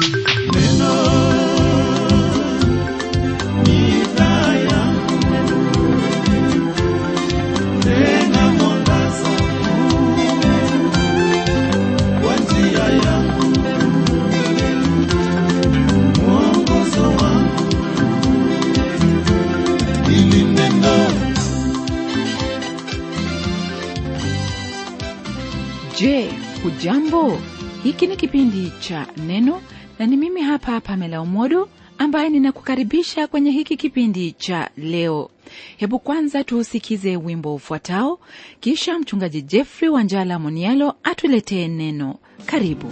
Je, hujambo? Hiki ni kipindi cha Neno na ni mimi hapa Pamela Umodo ambaye ninakukaribisha kwenye hiki kipindi cha leo. Hebu kwanza tuusikize wimbo ufuatao, kisha mchungaji Jeffrey Wanjala Monialo atuletee neno. Karibu.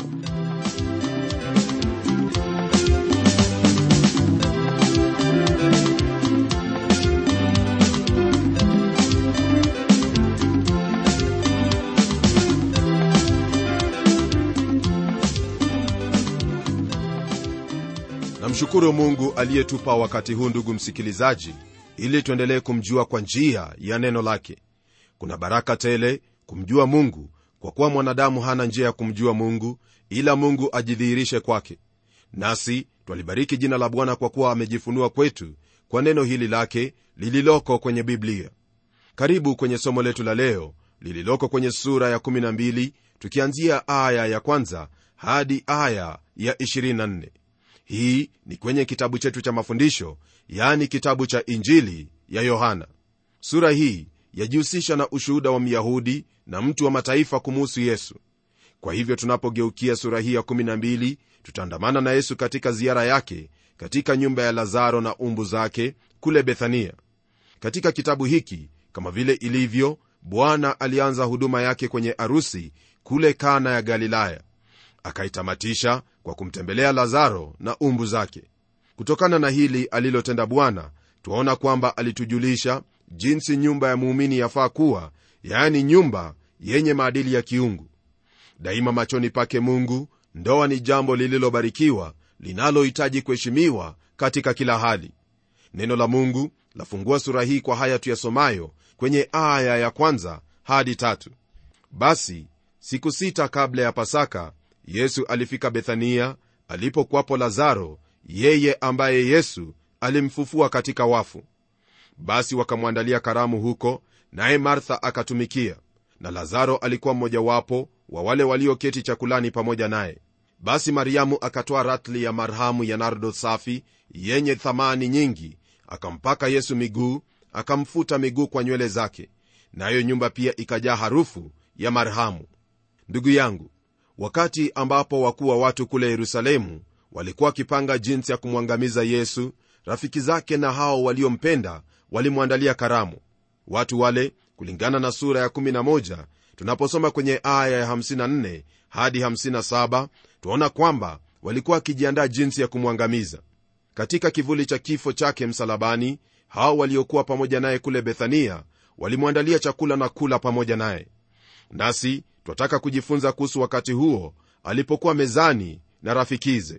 namshukuru mungu aliyetupa wakati huu ndugu msikilizaji ili tuendelee kumjua kwa njia ya neno lake kuna baraka tele kumjua mungu kwa kuwa mwanadamu hana njia ya kumjua mungu ila mungu ajidhihirishe kwake nasi twalibariki jina la bwana kwa kuwa amejifunua kwetu kwa neno hili lake lililoko kwenye biblia karibu kwenye somo letu la leo lililoko kwenye sura ya 12 tukianzia aya ya kwanza hadi aya ya 24 hii ni kwenye kitabu chetu cha mafundisho yani kitabu cha injili ya yohana sura hii yajihusisha na ushuhuda wa myahudi na mtu wa mataifa kumuhusu yesu kwa hivyo tunapogeukia sura hii ya 12 tutaandamana na yesu katika ziara yake katika nyumba ya lazaro na umbu zake kule bethania katika kitabu hiki kama vile ilivyo bwana alianza huduma yake kwenye arusi kule kana ya galilaya akaitamatisha kwa kumtembelea lazaro na umbu zake kutokana na hili alilotenda bwana twaona kwamba alitujulisha jinsi nyumba ya muumini yafaa kuwa yaani nyumba yenye maadili ya kiungu daima machoni pake mungu ndoa ni jambo lililobarikiwa linalohitaji kuheshimiwa katika kila hali neno la mungu lafungua sura hii kwa haya tuyasomayo kwenye aya ya kwanza hadi tatu basi siku sita kabla ya pasaka yesu alifika bethania alipokuwapo lazaro yeye ambaye yesu alimfufua katika wafu basi wakamwandalia karamu huko naye martha akatumikia na lazaro alikuwa mmojawapo wa wale walioketi chakulani pamoja naye basi mariamu akatoa ratli ya marhamu ya nardo safi yenye thamani nyingi akampaka yesu miguu akamfuta miguu kwa nywele zake nayo nyumba pia ikajaa harufu ya marhamu ndugu yangu wakati ambapo wakuu wa watu kule yerusalemu walikuwa wakipanga jinsi ya kumwangamiza yesu rafiki zake na hao waliompenda walimwandalia karamu watu wale kulingana na sura ya 11 tunaposoma kwenye aya ya 54 hadi 57 twaona kwamba walikuwa wakijiandaa jinsi ya kumwangamiza katika kivuli cha kifo chake msalabani hao waliokuwa pamoja naye kule bethania walimwandalia chakula na kula pamoja naye nasi twataka kujifunza kuhusu wakati huo alipokuwa mezani na rafikize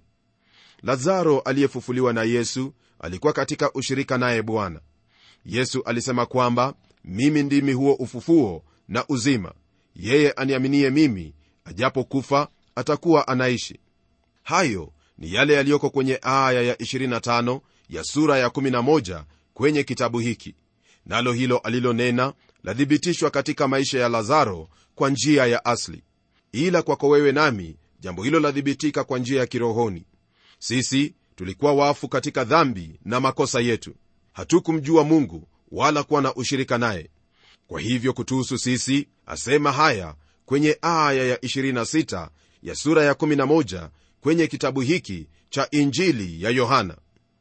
lazaro aliyefufuliwa na yesu alikuwa katika ushirika naye bwana yesu alisema kwamba mimi ndimi huo ufufuo na uzima yeye aniaminie mimi ajapokufa atakuwa anaishi hayo ni yale yaliyoko kwenye aya ya 25 ya sura ya 11 kwenye kitabu hiki nalo hilo alilonena lathibitishwa katika maisha ya lazaro kwa njia ya asli ila kwako wewe nami jambo hilo lathibitika kwa njia ya kirohoni sisi tulikuwa wafu katika dhambi na makosa yetu hatukumjua mungu wala kuwa na ushirika naye kwa hivyo kutuhusu sisi asema haya kwenye aya ya 26 ya sura ya 11 kwenye kitabu hiki cha injili ya yohana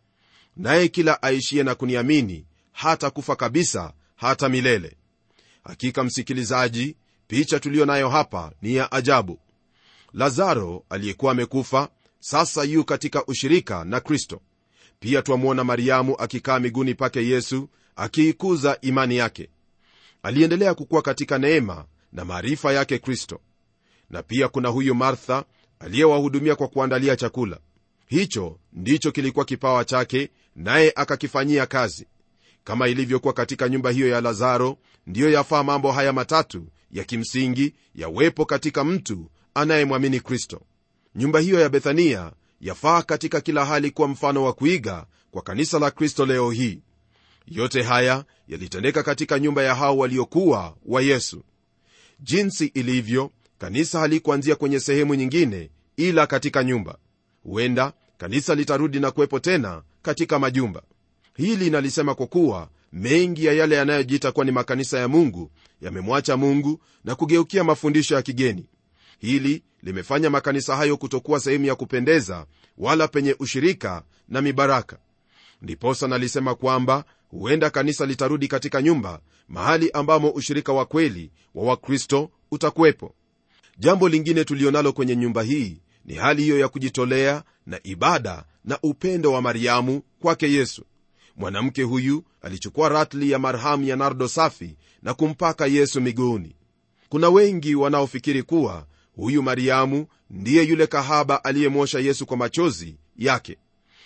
naye kila aishiye na kuniamini hata kufa kabisa hata milele hakika msikilizaji picha tuliyo nayo hapa ni ya ajabu lazaro aliyekuwa amekufa sasa yu katika ushirika na kristo pia twamwona mariamu akikaa miguuni pake yesu akiikuza imani yake aliendelea kukuwa katika neema na maarifa yake kristo na pia kuna huyu martha aliyewahudumia kwa kuandalia chakula hicho ndicho kilikuwa kipawa chake naye akakifanyia kazi kama ilivyokuwa katika nyumba hiyo ya lazaro ndiyo yafaa mambo haya matatu ya kimsingi yawepo katika mtu anayemwamini kristo nyumba hiyo ya bethania yafaa katika kila hali kuwa mfano wa kuiga kwa kanisa la kristo leo hii yote haya yalitendeka katika nyumba ya hao waliokuwa wa yesu jinsi ilivyo kanisa halikuanzia kwenye sehemu nyingine ila katika nyumba huenda kanisa litarudi na kuwepo tena katika majumba hili nalisema kwa kuwa mengi ya yale yanayojiita kuwa ni makanisa ya mungu yamemwacha mungu na kugeukia mafundisho ya kigeni hili limefanya makanisa hayo kutokuwa sehemu ya kupendeza wala penye ushirika na mibaraka ndiposa nalisema kwamba huenda kanisa litarudi katika nyumba mahali ambamo ushirika wa kweli wa wakristo utakuwepo jambo lingine tulionalo kwenye nyumba hii ni hali hiyo ya kujitolea na ibada na upendo wa mariamu kwake yesu mwanamke huyu alichukua ratli ya marhamu ya nardo safi na kumpaka yesu miguuni kuna wengi wanaofikiri kuwa huyu mariamu ndiye yule kahaba aliyemwosha yesu kwa machozi yake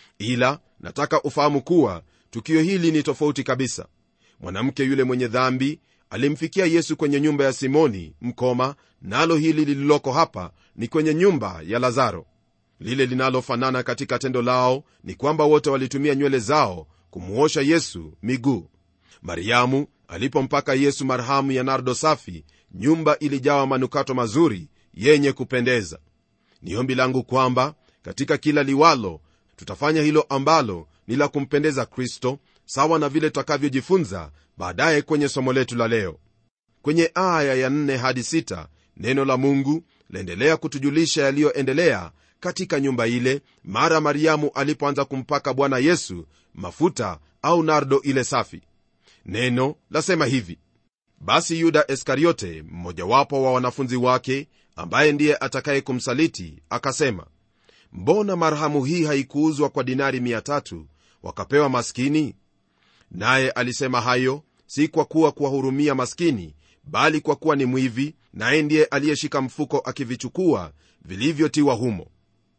ila nataka ufahamu kuwa tukio hili ni tofauti kabisa mwanamke yule mwenye dhambi alimfikia yesu kwenye nyumba ya simoni mkoma nalo hili lililoko hapa ni kwenye nyumba ya lazaro lile linalofanana katika tendo lao ni kwamba wote walitumia nywele zao kumuosha yesu miguu mariamu alipompaka yesu marhamu ya nardo safi nyumba ilijawa manukato mazuri yenye kupendeza ni ombi langu kwamba katika kila liwalo tutafanya hilo ambalo ni la kumpendeza kristo sawa na vile tutakavyojifunza baadaye kwenye somo letu la leo kwenye aya ya 4 hadi 6 neno la mungu laendelea kutujulisha yaliyoendelea katika nyumba ile mara mariamu alipoanza kumpaka bwana yesu mafuta au nardo ile safi neno lasema hivi basi yuda iskariote mmojawapo wa wanafunzi wake ambaye ndiye atakaye kumsaliti akasema mbona marhamu hii haikuuzwa kwa dinari 3 wakapewa maskini naye alisema hayo si kwa kuwa kuwahurumia maskini bali kwa kuwa ni mwivi naye ndiye aliyeshika mfuko akivichukua vilivyotiwa humo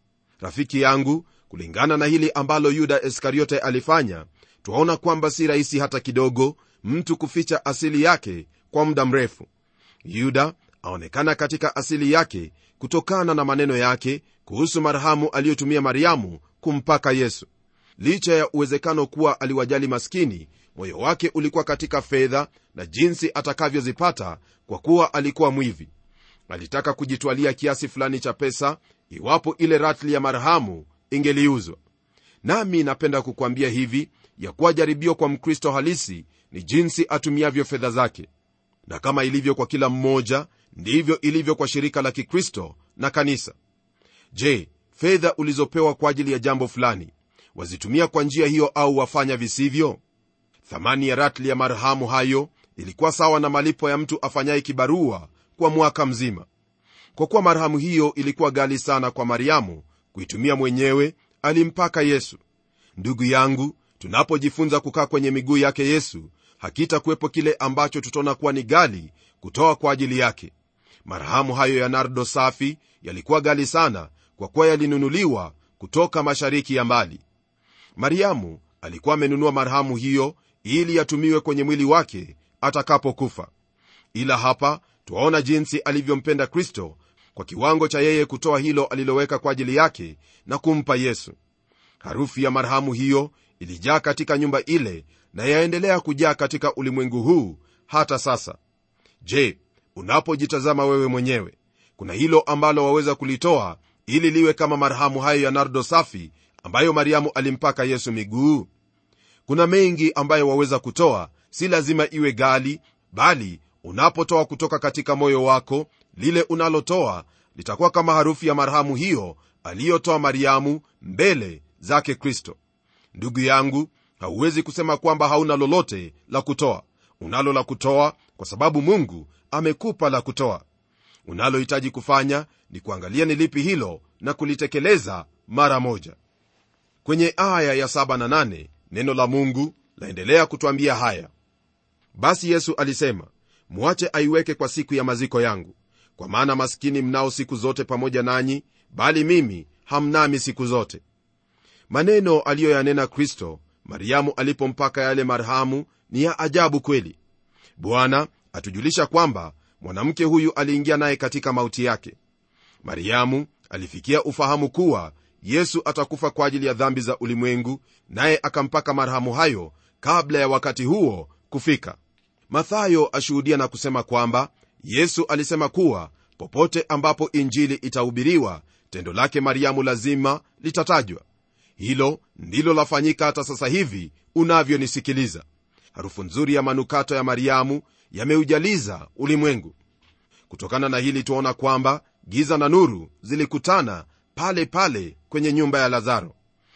rafiki yangu kulingana na hili ambalo yuda iskariote alifanya twaona kwamba si rahisi hata kidogo mtu kuficha asili yake kwa muda mrefu yuda aonekana katika asili yake kutokana na maneno yake kuhusu marhamu aliyotumia mariamu kumpaka yesu licha ya uwezekano kuwa aliwajali maskini moyo wake ulikuwa katika fedha na jinsi atakavyozipata kwa kuwa alikuwa mwivi alitaka kujitwalia kiasi fulani cha pesa iwapo ile ratli ya marhamu ingeliuzwa nami napenda kukwambia hivi ya kuwa jaribio kwa mkristo halisi ni jinsi atumiavyo fedha zake na kama ilivyo kwa kila mmoja ndivyo ilivyo kwa shirika la kikristo na kanisa je fedha ulizopewa kwa ajili ya jambo fulani wazitumia kwa njia hiyo au wafanya visivyo thamani ya ratli ya marhamu hayo ilikuwa sawa na malipo ya mtu afanyaye kibarua kwa mwaka mzima kwa kuwa marhamu hiyo ilikuwa gali sana kwa mariamu kuitumia mwenyewe alimpaka yesu ndugu yangu tunapojifunza kukaa kwenye miguu yake yesu hakitakuwepo kile ambacho tutaona kuwa ni gali kutoa kwa ajili yake marhamu hayo ya nardo safi yalikuwa gali sana kwa kuwa yalinunuliwa kutoka mashariki ya mbali mariamu alikuwa amenunua marhamu hiyo ili yatumiwe kwenye mwili wake atakapokufa ila hapa twaona jinsi alivyompenda kristo kwa kiwango cha yeye kutoa hilo aliloweka kwa ajili yake na kumpa yesu harufu ya marhamu hiyo ilijaa katika nyumba ile na yaendelea kujaa katika ulimwengu huu hata sasa je unapojitazama wewe mwenyewe kuna hilo ambalo waweza kulitoa ili liwe kama marhamu hayo ya nardo safi ambayo mariamu alimpaka yesu miguu kuna mengi ambayo waweza kutoa si lazima iwe gali bali unapotoa kutoka katika moyo wako lile unalotoa litakuwa kama harufu ya marhamu hiyo aliyotoa mariamu mbele zake kristo ndugu yangu hauwezi kusema kwamba hauna lolote la kutoa unalo la kutoa kwa sababu mungu amekupa la kutoa unalohitaji kufanya ni kuangalia ni lipi hilo na kulitekeleza mara moja kwenye aya ya 7 na 8 neno la mungu laendelea kutwambia haya basi yesu alisema mwache aiweke kwa siku ya maziko yangu kwa maana maskini mnao siku zote pamoja nanyi bali mimi hamnami siku zote maneno aliyoyanena kristo mariamu alipompaka yale marhamu ni ya ajabu kweli bwana atujulisha kwamba mwanamke huyu aliingia naye katika mauti yake mariamu alifikia ufahamu kuwa yesu atakufa kwa ajili ya dhambi za ulimwengu naye akampaka marhamu hayo kabla ya wakati huo kufika mathayo ashuhudia na kusema kwamba yesu alisema kuwa popote ambapo injili itahubiriwa tendo lake mariamu lazima litatajwa hilo ndilo lafanyika hata sasa hivi unavyonisikiliza harufu nzuri ya manukato ya mariamu yameujaliza ulimwengu kutokana na hili tuaona kwamba giza na nuru zilikutana pale pale kwenye nyumba ya lazaro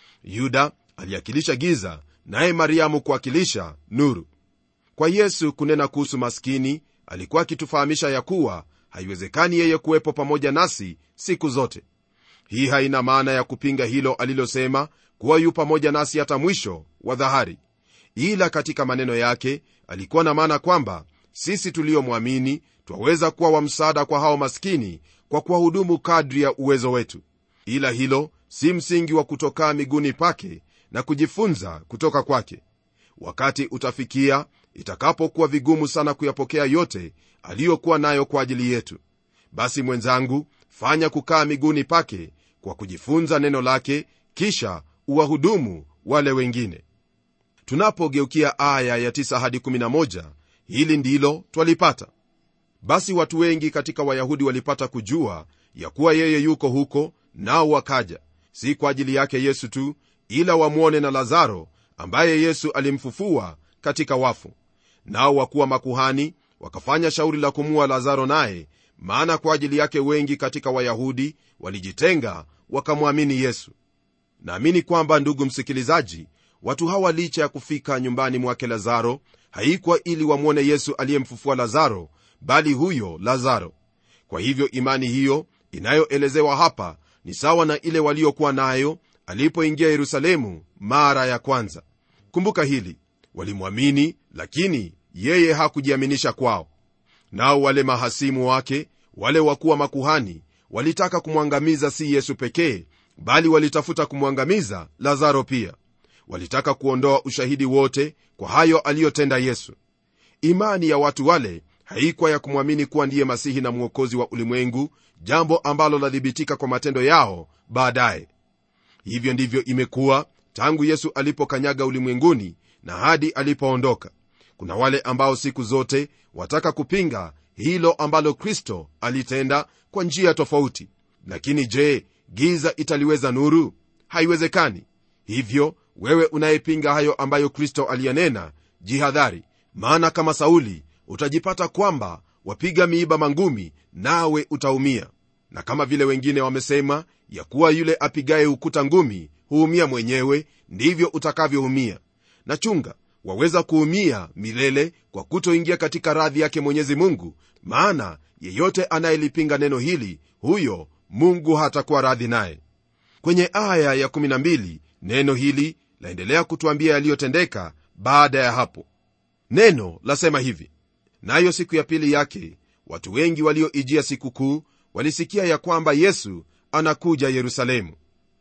yuda aliakilisha giza naye mariamu kuwakilisha nuru kwa yesu kunena kuhusu maskini alikuwa akitufahamisha ya kuwa haiwezekani yeye kuwepo pamoja nasi siku zote hii haina maana ya kupinga hilo alilosema kuwa yu pamoja nasi hata mwisho wa dhahari ila katika maneno yake alikuwa na maana kwamba sisi tuliyomwamini twaweza kuwa wa msaada kwa hao maskini kwa kuwahudumu kadri ya uwezo wetu ila hilo si msingi wa kutokaa miguuni pake na kujifunza kutoka kwake wakati utafikia itakapokuwa vigumu sana kuyapokea yote aliyokuwa nayo kwa ajili yetu basi mwenzangu fanya kukaa miguuni pake kwa kujifunza neno lake kisha uwahudumu wale wengine tunapogeukia aya ya 9 hadi 11 hili ndilo twalipata basi watu wengi katika wayahudi walipata kujua ya kuwa yeye yuko huko nao wakaja si kwa ajili yake yesu tu ila wamwone na lazaro ambaye yesu alimfufua katika wafu nao wakuwa makuhani wakafanya shauri la kumua lazaro naye maana kwa ajili yake wengi katika wayahudi walijitenga wakamwamini yesu naamini kwamba ndugu msikilizaji watu hawa licha ya kufika nyumbani mwake lazaro haikuwa ili wamwone yesu aliyemfufua lazaro bali huyo lazaro kwa hivyo imani hiyo inayoelezewa hapa ni sawa na ile waliokuwa nayo alipoingia yerusalemu mara ya kwanza kumbuka hili walimwamini lakini yeye hakujiaminisha kwao nao wale mahasimu wake wale wakuwa makuhani walitaka kumwangamiza si yesu pekee bali walitafuta kumwangamiza lazaro pia walitaka kuondoa ushahidi wote kwa hayo aliyotenda yesu imani ya watu wale haikuwa ya kumwamini kuwa ndiye masihi na mwokozi wa ulimwengu jambo ambalo lathibitika kwa matendo yao baadaye hivyo ndivyo imekuwa tangu yesu alipokanyaga ulimwenguni na hadi alipoondoka kuna wale ambao siku zote wataka kupinga hilo ambalo kristo alitenda kwa njia tofauti lakini je giza italiweza nuru haiwezekani hivyo wewe unayepinga hayo ambayo kristo aliyanena jihadhari maana kama sauli utajipata kwamba wapiga miiba mangumi nawe utaumia na kama vile wengine wamesema ya kuwa yule apigaye ukuta ngumi huumia mwenyewe ndivyo utakavyoumia na chunga waweza kuumia milele kwa kutoingia katika radhi yake mwenyezi mungu maana yeyote anayelipinga neno hili huyo mungu hatakuwa radhi naye kwenye aya ya12 neno hili laendelea kutwambia yaliyotendeka baada ya hapo neno lasema hivi nayo siku ya pili yake watu wengi walioijia sikukuu walisikia ya kwamba yesu anakuja yerusalemu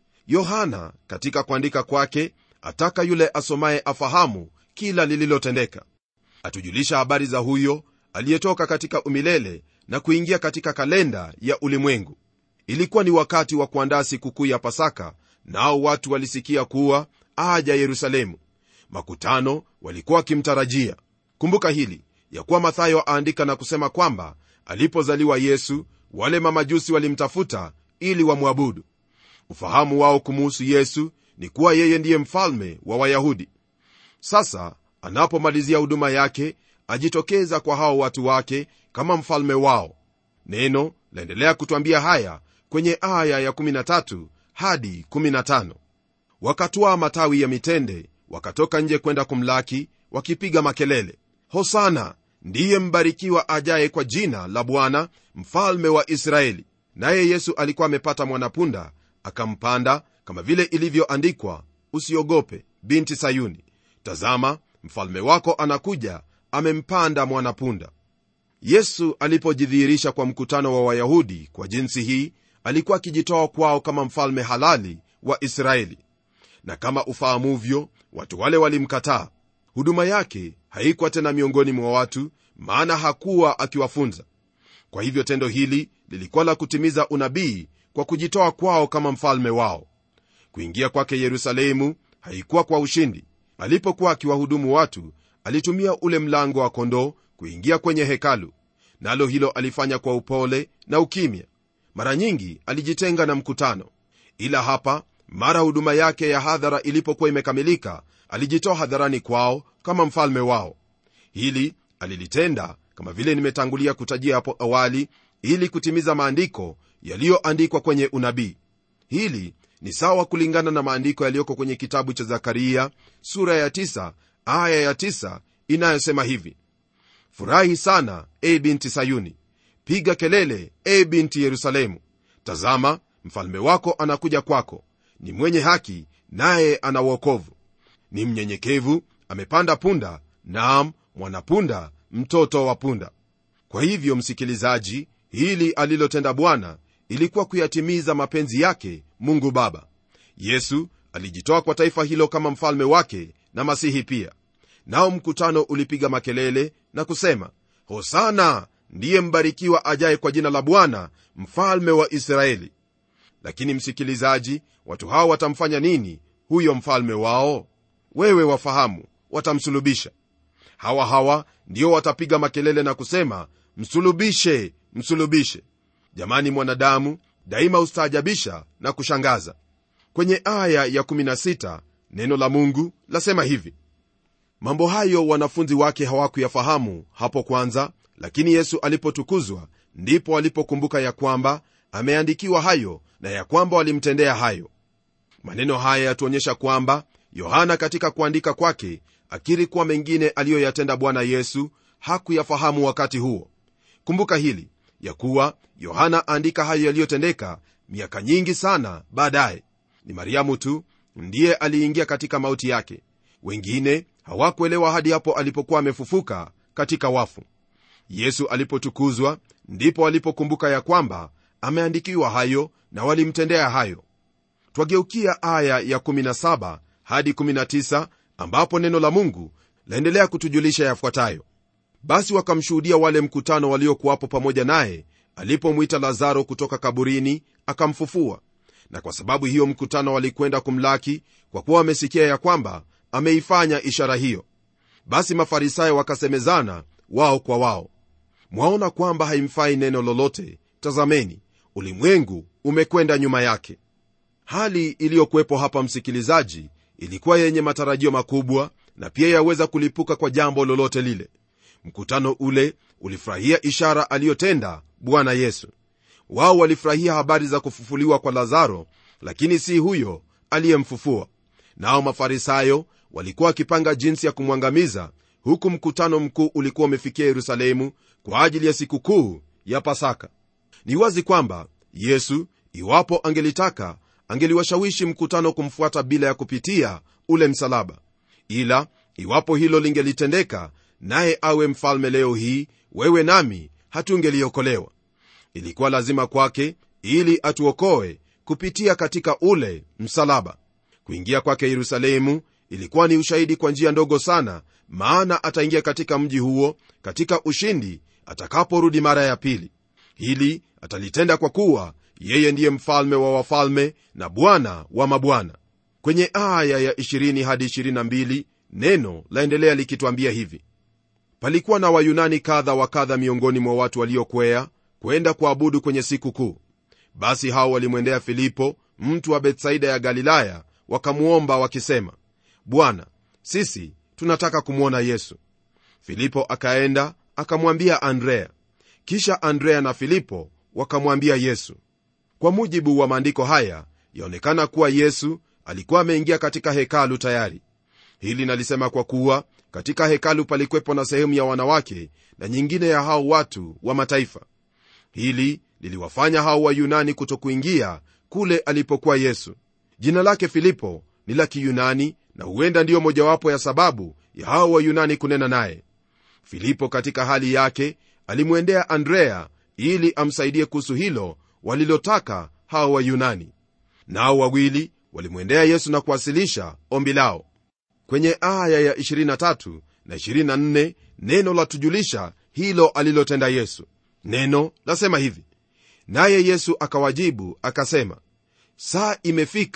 yohana katika kuandika kwake ataka yule asomaye afahamu kila lililotendeka atujulisha habari za huyo aliyetoka katika umilele na kuingia katika kalenda ya ulimwengu ilikuwa ni wakati wa kuandaa sikukuu ya pasaka nao watu walisikia kuwa aja yerusalemu makutano walikuwa wakimtarajia kumbuka hili ya kuwa mathayo aandika na kusema kwamba alipozaliwa yesu wale mamajusi walimtafuta ili wamwabudu ufahamu wao kumuhusu yesu ni kuwa yeye ndiye mfalme wa wayahudi sasa anapomalizia huduma yake ajitokeza kwa hao watu wake kama mfalme wao neno laendelea kutwambia haya kwenye aya ya13 hadi 15 wakatwaa matawi ya mitende wakatoka nje kwenda kumlaki wakipiga makelele hosana ndiye mbarikiwa ajaye kwa jina la bwana mfalme wa israeli naye yesu alikuwa amepata mwanapunda akampanda kama vile ilivyoandikwa usiogope binti sayuni tazama mfalme wako anakuja amempanda mwanapunda yesu alipojidhihirisha kwa mkutano wa wayahudi kwa jinsi hii alikuwa akijitoa kwao kama mfalme halali wa israeli na kama ufahamuvyo watu wale walimkataa huduma yake haikuwa tena miongoni mwa watu maana hakuwa akiwafunza kwa hivyo tendo hili lilikuwa la kutimiza unabii kwa kujitoa kwao kama mfalme wao kuingia kwake yerusalemu haikuwa kwa ushindi alipokuwa akiwahudumu watu alitumia ule mlango wa kondoo kuingia kwenye hekalu nalo hilo alifanya kwa upole na ukimya mara nyingi alijitenga na mkutano ila hapa mara huduma yake ya hadhara ilipokuwa imekamilika alijitoa hadharani kwao kama mfalme wao hili alilitenda kama vile nimetangulia kutajia hapo awali ili kutimiza maandiko yaliyoandikwa kwenye unabii hili ni sawa kulingana na maandiko yaliyoko kwenye kitabu cha zakaria sura ya 9 aya ya 9 inayosema hivi furahi sana e binti sayuni piga kelele e binti yerusalemu tazama mfalme wako anakuja kwako ni mwenye haki naye ana uokovu ni mnyenyekevu amepanda punda naam mwanapunda mtoto wa punda kwa hivyo msikilizaji hili alilotenda bwana ilikuwa kuyatimiza mapenzi yake mungu baba yesu alijitoa kwa taifa hilo kama mfalme wake na masihi pia nao mkutano ulipiga makelele na kusema hosana ndiye mbarikiwa ajaye kwa jina la bwana mfalme wa israeli lakini msikilizaji watu hao watamfanya nini huyo mfalme wao wewe wafahamu watamsulubisha hawa hawa ndio watapiga makelele na kusema msulubishe msulubishe jamani mwanadamu daima hustaajabisha na kushangaza kwenye aya ya 16 neno la mungu lasema hivi mambo hayo wanafunzi wake hawakuyafahamu hapo kwanza lakini yesu alipotukuzwa ndipo walipokumbuka ya kwamba ameandikiwa hayo na ya kwamba walimtendea hayo maneno haya yatuonyesha kwamba yohana katika kuandika kwake akiri kuwa mengine aliyoyatenda bwana yesu hakuyafahamu wakati huo kumbuka hili ya kuwa yohana aandika hayo yaliyotendeka miaka nyingi sana baadaye ni mariamu tu ndiye aliingia katika mauti yake wengine hawakuelewa hadi hapo alipokuwa amefufuka katika wafu yesu alipotukuzwa ndipo walipokumbuka ya kwamba ameandikiwa hayo na walimtendea hayo twageukia aya ya 17 hadi 19 ambapo neno la mungu laendelea kutujulisha yafuatayo basi wakamshuhudia wale mkutano waliokuwapo pamoja naye alipomwita lazaro kutoka kaburini akamfufua na kwa sababu hiyo mkutano walikwenda kumlaki kwa kuwa wamesikia ya kwamba ameifanya ishara hiyo basi mafarisayo wakasemezana wao kwa wao mwaona kwamba haimfai neno lolote tazameni ulimwengu umekwenda nyuma yake hali iliyokuwepo hapa msikilizaji ilikuwa yenye matarajio makubwa na pia yaweza kulipuka kwa jambo lolote lile mkutano ule ulifurahia ishara aliyotenda bwana yesu wao walifurahia habari za kufufuliwa kwa lazaro lakini si huyo aliyemfufua nao mafarisayo walikuwa wakipanga jinsi ya kumwangamiza huku mkutano mkuu ulikuwa umefikia yerusalemu kwa ajili ya sikukuu ya pasaka ni wazi kwamba yesu iwapo angelitaka angeliwashawishi mkutano kumfuata bila ya kupitia ule msalaba ila iwapo hilo lingelitendeka naye awe mfalme leo hii wewe nami hatungeliokolewa ilikuwa lazima kwake ili atuokoe kupitia katika ule msalaba kuingia kwake yerusalemu ilikuwa ni ushahidi kwa njia ndogo sana maana ataingia katika mji huo katika ushindi atakaporudi mara ya pili hili atalitenda kwa kuwa yeye ndiye mfalme wa wafalme na bwana wa mabwana kwenye aya ya 20 hadi 22 neno laendelea likitwambia hivi palikuwa na wayunani kadha wa kadha miongoni mwa watu waliokwea kwenda kuabudu kwenye siku kuu basi hao walimwendea filipo mtu wa bethsaida ya galilaya wakamwomba wakisema bwana sisi tunataka kumwona yesu filipo akaenda akamwambia andrea kisha andrea na filipo wakamwambia yesu kwa mujibu wa maandiko haya yaonekana kuwa yesu alikuwa ameingia katika hekalu tayari hili nalisema kwa kuwa katika hekalu palikwepo na sehemu ya wanawake na nyingine ya hao watu wa mataifa hili liliwafanya hao wayunani kutokuingia kule alipokuwa yesu jina lake filipo ni la kiyunani na huenda ndiyo mojawapo ya sababu ya hao wayunani kunena naye filipo katika hali yake alimwendea andrea ili amsaidie kuhusu hilo walilotaka hao wayunani nao wawili walimwendea yesu na kuwasilisha ombi lao kwenye aya ya 23 na 24 neno latujulisha hilo alilotenda yesu neno lasema hivi naye yesu akawajibu akasema saa imefika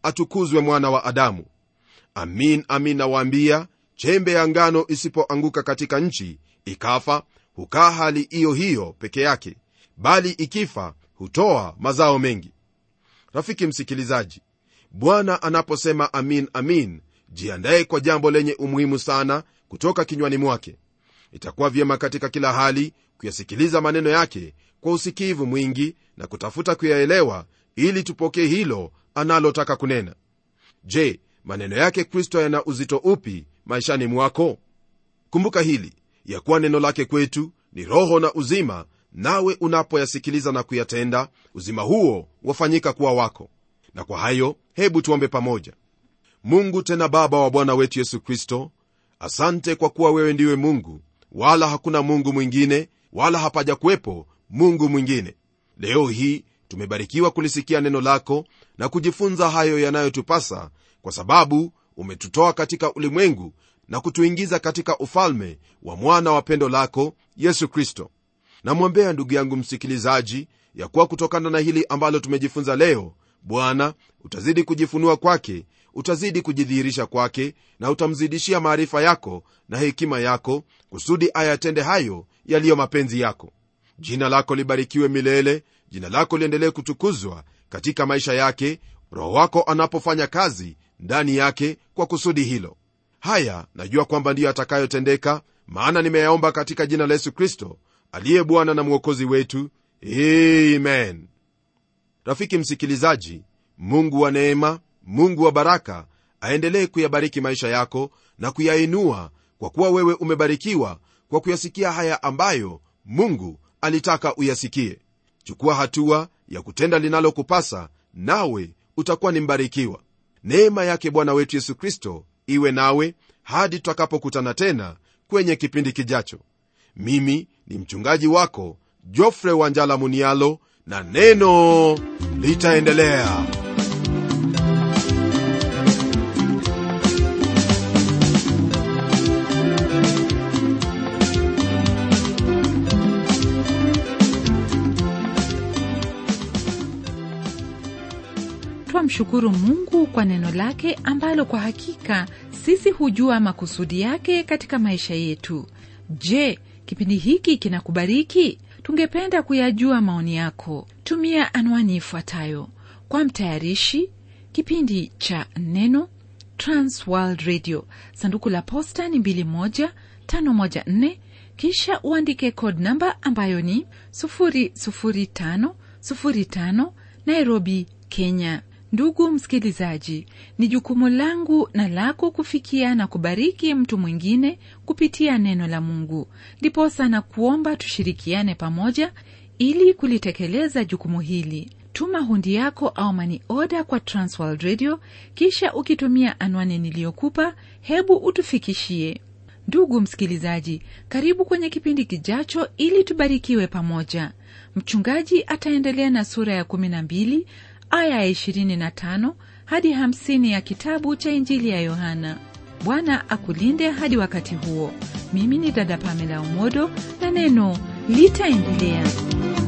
atukuzwe mwana wa adamu amin amin nawaambia chembe ya ngano isipoanguka katika nchi ikafa hukaa hali hiyo hiyo peke yake bali ikifa hutoa mazao mengi rafiki msikilizaji bwana anaposema amin amin jiandaye kwa jambo lenye umuhimu sana kutoka kinywani mwake itakuwa vyema katika kila hali kuyasikiliza maneno yake kwa usikivu mwingi na kutafuta kuyaelewa ili tupokee hilo analotaka kunena je maneno yake kristo yana uzito upi maishani mwako kumbuka hili ya kuwa neno lake kwetu ni roho na uzima nawe unapoyasikiliza na kuyatenda uzima huo wafanyika kuwa wako na kwa hayo hebu tuombe pamoja mungu tena baba wa bwana wetu yesu kristo asante kwa kuwa wewe ndiwe mungu wala hakuna mungu mwingine wala hapaja kuwepo mungu mwingine leo hii tumebarikiwa kulisikia neno lako na kujifunza hayo yanayotupasa kwa sababu umetutoa katika ulimwengu na kutuingiza katika ufalme wa mwana wa pendo lako yesu kristo namwombea ndugu yangu msikilizaji ya kuwa kutokana na hili ambalo tumejifunza leo bwana utazidi kujifunua kwake utazidi kujidhihirisha kwake na utamzidishia maarifa yako na hekima yako kusudi ayatende hayo yaliyo mapenzi yako jina lako libarikiwe milele jina lako liendelee kutukuzwa katika maisha yake roho wako anapofanya kazi ndani yake kwa kusudi hilo haya najua kwamba ndiyo atakayotendeka maana nimeyaomba katika jina la yesu kristo aliye bwana na mwokozi wetu amen rafiki msikilizaji mungu wa neema mungu wa baraka aendelee kuyabariki maisha yako na kuyainua kwa kuwa wewe umebarikiwa kwa kuyasikia haya ambayo mungu alitaka uyasikie chukua hatua ya kutenda linalokupasa nawe utakuwa ni mbarikiwa neema yake bwana wetu yesu kristo iwe nawe hadi tutakapokutana tena kwenye kipindi kijacho mimi ni mchungaji wako jofre wanjala munialo na neno litaendelea twamshukuru mungu kwa neno lake ambalo kwa hakika sisi hujua makusudi yake katika maisha yetu je kipindi hiki kinakubariki tungependa kuyajua maoni yako tumia anwani ifuatayo kwa mtayarishi kipindi cha neno transworld radio sanduku la posta ni 21514 kisha uandike code namba ambayo ni 00505 nairobi kenya ndugu msikilizaji ni jukumu langu na lako kufikia na kubariki mtu mwingine kupitia neno la mungu ndiposa na kuomba tushirikiane pamoja ili kulitekeleza jukumu hili tuma hundi yako au mani oda kwa transworld radio kisha ukitumia anwani niliyokupa hebu utufikishie ndugu msikilizaji karibu kwenye kipindi kijacho ili tubarikiwe pamoja mchungaji ataendelea na sura ya 12 aya ya 25 hadi 50 ya kitabu cha injili ya yohana bwana akulinde hadi wakati huo mimi ni dada pamela umodo na neno litaendelea